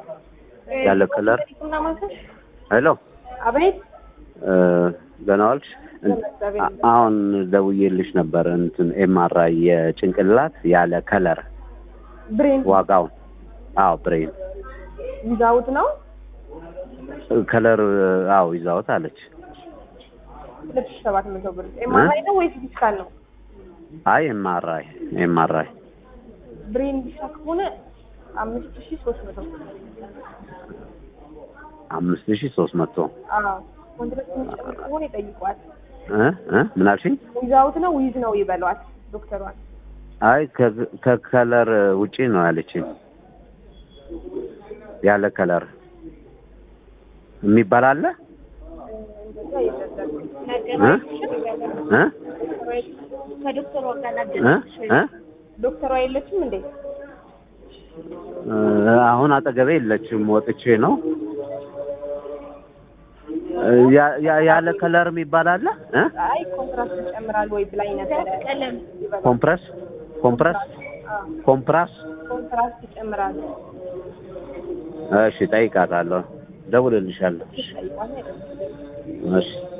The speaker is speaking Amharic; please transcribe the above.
ያለ ከለር ቡና ማንከር ሄሎ አቤት እ፣ ደህና ዋልሽ? አ- አሁን ደውዬልሽ ነበር እንትን ኤምአርአይ የጭንቅላት ያለ ከለር ብሬን ዋጋውን። አዎ ብሬን ይዛውት ነው ከለር አዎ ይዛውት አለች። ሁለት ሺህ ሰባት መቶ ብር ኤምአርአይ ነው ወይስ ዲስካል ነው? አይ ኤምአርአይ ኤምአርአይ ብሬን ዲስካ ከሆነ አምስት ሺህ ሶስት መቶ አምስት ሺህ ሶስት መቶ አዎ ኮንትራት የሚጨምር ከሆነ ይጠይቋል። እ እ ምን አልሽኝ? ዊዛውት ነው ዊዝ ነው ይበሏት ዶክተሯን። አይ ከ- ከከለር ውጪ ነው ያለችኝ። ያለ ከለር የሚባል አለ እንደዛ ይደረጋል። እ እ ከዶክተሯ ጋር እ እ ዶክተሯ የለችም እንዴ? እ፣ አሁን አጠገቤ የለችም፣ ወጥቼ ነው። እ፣ ያ- ያ- ያለ ከለር የሚባል አለ እ አይ ኮንትራክት ይጨምራል ወይ ብላኝ ነበረ። ቀለም ኮምፕረስ ኮምፕረስ ኮምፕራስ ኮንትራክት ይጨምራል። እሺ፣ ጠይቃታለሁ፣ ደውልልሻለሁ። ጠይቋት። እሺ